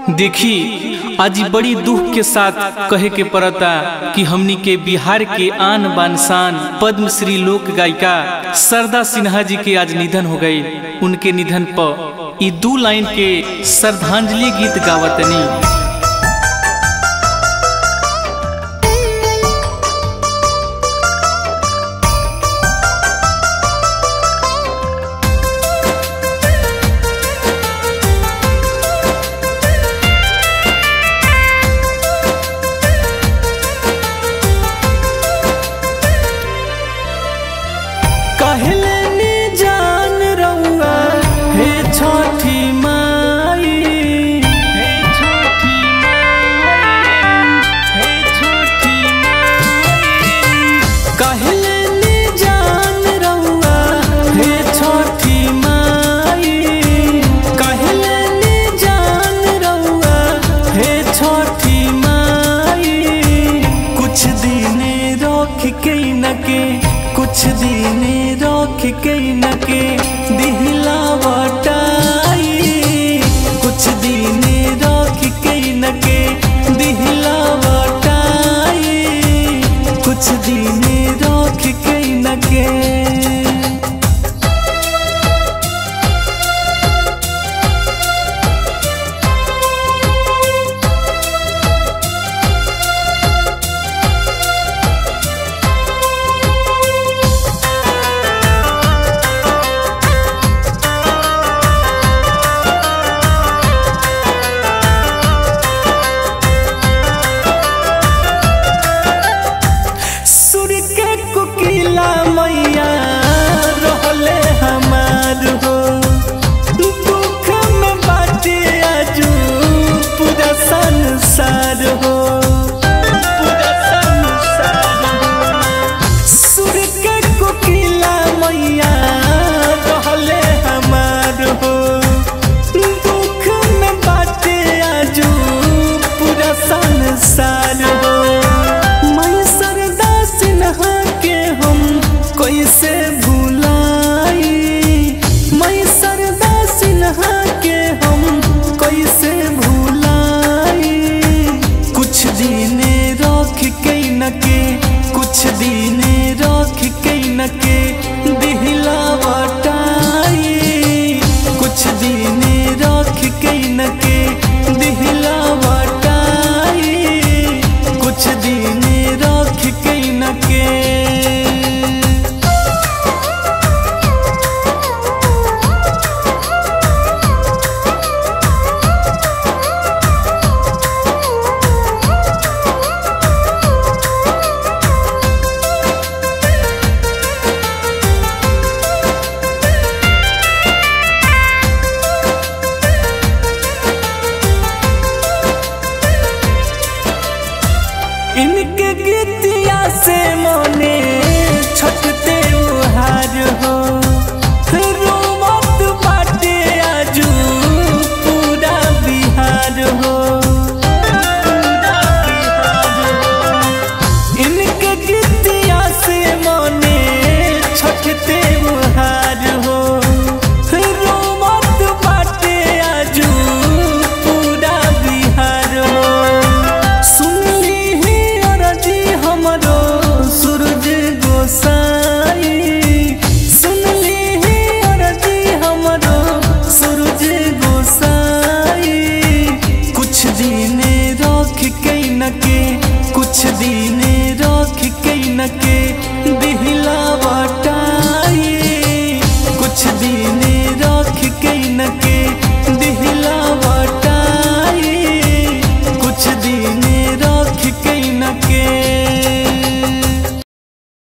देखी आज ई बड़ी दुख के साथ कहे के पड़ता कि हमनी के बिहार के आन बान शान पद्मश्री लोक गायिका सरदा सिन्हा जी के आज निधन हो गई उनके निधन पर ई दू लाइन के श्रद्धांजलि गीत गावतनी कहले नी जान रउआ हे छठी माई हे छठी माई हे छठी माई कहले नी जान रउआ हे छठी माई कहले नी जान रउआ हे छठी माई कुछ दिन रोक के न के कुछ दिन रोक के न के दिहला बटाई कुछ दिन रोक के न के दिहला बटाई कुछ दिन रोक के न के सुर के कुकिला मैया रहले हमार हो दुख में बाटे आजू पूरा संसार हो पूरा संसार हो सुर के कुकिला मैया रहले हमार हो दुख में बाटे आजू पूरा संसार हो मैं सरदा सिन्हा के हम कैसे भुलाई मैं सरदा सिन्हा के हम कैसे भुलाई कुछ दिन रख के न के कुछ दिन रख के न के दिहला बटाई कुछ दिन रख के न के दिहला बटाई कुछ दिन रख के न के इनके गीतिया से मोने छटते उहार हो रोमत बाटे आजू पूरा बिहार हो इनके गीतिया से मोने छटते उहार हो रोमत बाटे आजू पूरा बिहार हो सुनली ही अरजी हमरो सूरज गोसाई सुनली ही अरजी हमरो सूरज गोसाई कुछ दिन रख के न के कुछ दिन रख के न के दिहला बटाई कुछ दिन